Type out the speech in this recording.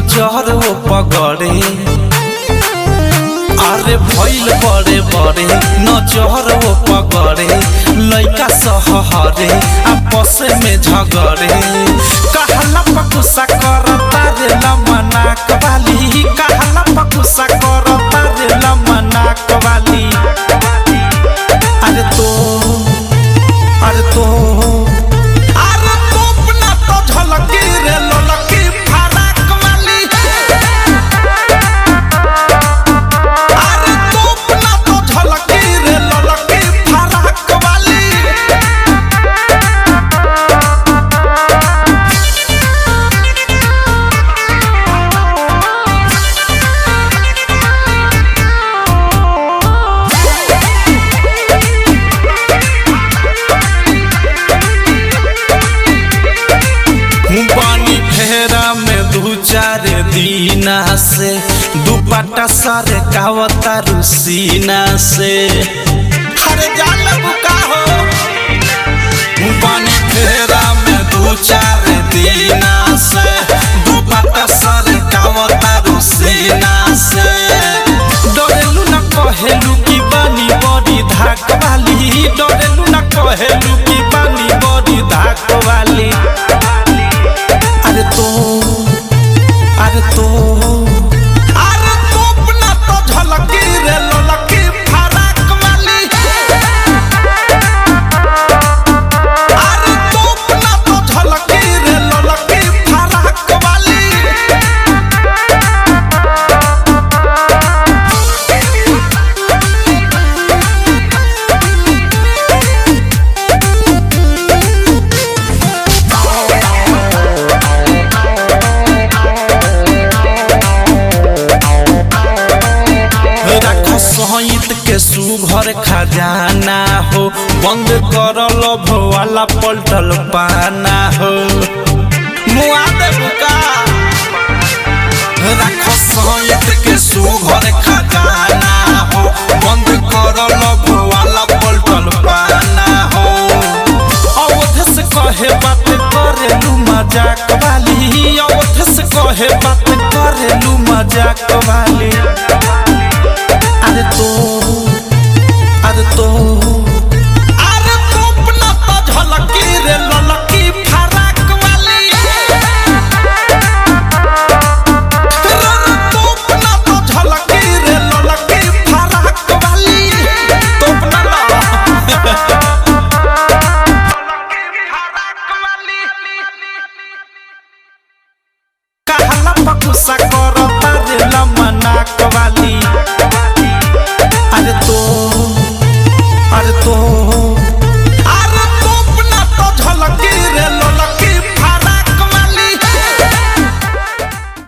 नजर वो पगड़े अरे भइल बड़े बड़े नजर वो पगड़े लइका सहरे आपस में झगड़े कहला पकुसा करता रे लमना कवाली कहला पकुसा करता रे लमना कवाली अरे तो अरे तो अरे तोप ना तो झलकी रे ललकी फराक वाली अरे तोप ना तो झलकी रे ललकी फराक वाली पानी फेरा में दू चार दीना से दुपट्टा सर कावता रुसीना से अरे जान बुका हो पानी फेरा में दू चार दीना से दुपट्टा सर कावता रुसीना से डरेलू न कहेलू की बानी बड़ी धाक वाली डरेलू न कहेलू की बानी बड़ी धाक वाली अरे तो अरे तो अरे तोप ना तो झलकी रे ललकी फराक वाली अरे तोप ना तो झलकी रे ललकी फराक वाली राखो सहित के सुघर खजाना हो बंद कर लभ वाला पलटल पाना हो मुआ दे बुका राखो सहित के सुघर खजाना हो बंद कर लभ वाला पलटल पाना हो अवध से कहे बात करेलू मजाक वाली अवध से कहे बात करेलू मजाक